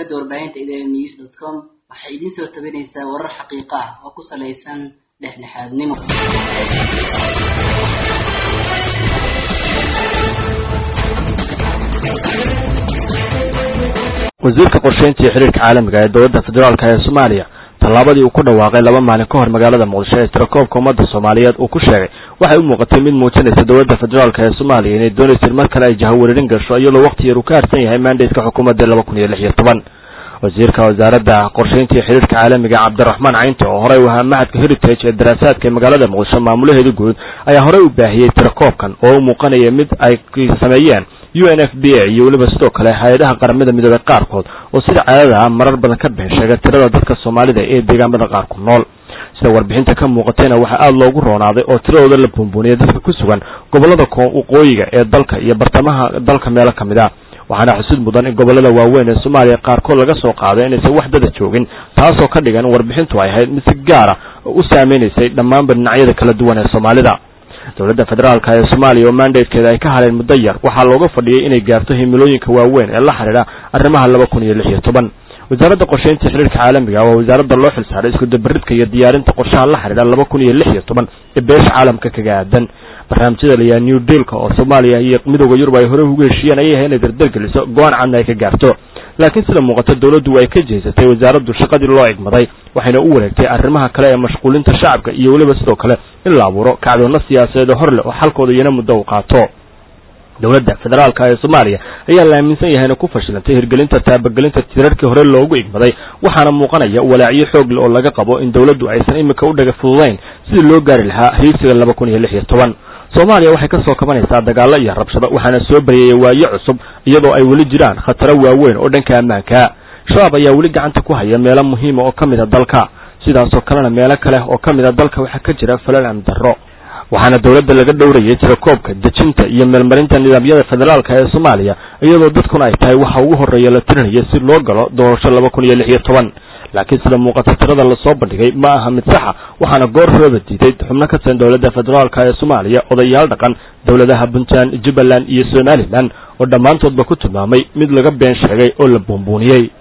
shabakada warbaahinta idn news dot com waxay idiin soo tabinaysaa warar xaqiiqo ah oo ku salaysan dhexdhexaadnimo wasiirka qorsheynta iyo xiriirka caalamiga ee dowladda federaalk ee soomaaliya tallaabadii uu ku dhawaaqay laba maalin ka hor magaalada muqdisho ee tirakoobka ummadda soomaaliyeed uu ku sheegay waxay u muuqatay mid muujinaysa dowladda federaalk ee soomaaliya inay doonaysa in mar kale ay jahawareerin gasho iyadoo waqti yar uu ka harsan yahay mandatka xukuumadda laba kun iyo lix iyo toban wasiirka wasaaradda qorsheynta iyo xiriirka caalamiga cabdiraxmaan caynte oo horey u ahaa mahadka heritage ee daraasaadka ee magaalada muqdisho maamulaheeda guud ayaa horey u baahiyey tirakoobkan oo u muuqanaya mid ay sameeyeen u n f b a iyo weliba sidoo kale hay-adaha qaramada midoobey qaarkood oo sida caadada ah marar badan ka bixin sheega tirada dadka soomaalida ee deegaamada qaar ku nool sida warbixinta ka muuqatayna waxaa aada loogu roonaaday oo tiradooda la buunbuuniyay dadka ku sugan gobollada waqooyiga ee dalka iyo bartamaha dalka meelo ka mid a waxaana xusid mudan in gobollada waaweyn ee soomaaliya qaarkood laga soo qaaday inaysan wax dada joogin taasoo ka dhigan warbixintu ay ahayd mid si gaara u saameynaysay dhammaanba dhinacyada kala duwan ee soomaalida dowladda federaalka ee soomaaliya oo mandatekeeda ay ka hadheen muddo yar waxaa looga fadhiyey inay gaarto himilooyinka waaweyn ee la xidhiidha arrimaha laba kun iyo lix iyo toban wasaaradda qorsheynta xiriirka caalamiga waa wasaaradda loo xilsaaray iskudabaridka iyo diyaarinta qorshaha la xidhiidha laba kun iyo lix iyo toban ee beesha caalamka kaga aadan barnaamijyada layaha new dealka oo soomaaliya iyo midooda yurub ay horey ugu heshiiyeen ayay ahay inay dardargeliso go-aan cadna ay ka gaarto laakiin sida muuqata dowladdu way ka jeesatay wasaaraddu shaqadii loo egmaday waxayna u wareegtay arrimaha kale ee mashquulinta shacabka iyo weliba sidoo kale in la abuuro kacdoonna siyaasadeed oo hor leh oo xalkooda iyana muddo u qaato dowladda federaalka ee soomaaliya ayaa la aaminsan yahay inay ku fashilantay hirgelinta taabagelinta tirarkii hore loogu igmaday waxaana muuqanaya walaacyo xoog leh oo laga qabo in dowladdu aysan imika u dhaga fududayn sidii loo gaari lahaa heysiga laba kun iyo lix iyo toban soomaaliya waxay ka soo kabanaysaa dagaallo iyo rabshado waxaana soo baryayay waayo cusub iyadoo ay weli jiraan khataro waaweyn oo dhanka ammaanka shabaab ayaa weli gacanta ku haya meelo muhiima oo ka mid a dalka sidaasoo kalena meelo kale oo ka mid a dalka waxaa ka jira falal amni darro waxaana dowladda laga dhowrayay tirakoobka dejinta iyo meelmarinta nidaamyada federaalka ee soomaaliya iyadoo dadkuna ay tahay waxa ugu horreeya la tirinaya si loo galo doorasho laba kun iyo lix iyo toban laakiin sida muuqata tirada lasoo bandhigay ma aha mid saxa waxaana goor horeba diiday xubno ka tirsan dowladda federaalka ee soomaaliya odayaal dhaqan dowladaha puntland jubbaland iyo somalilan oo dhammaantoodba ku tilmaamay mid laga been sheegay oo la buunbuuniyey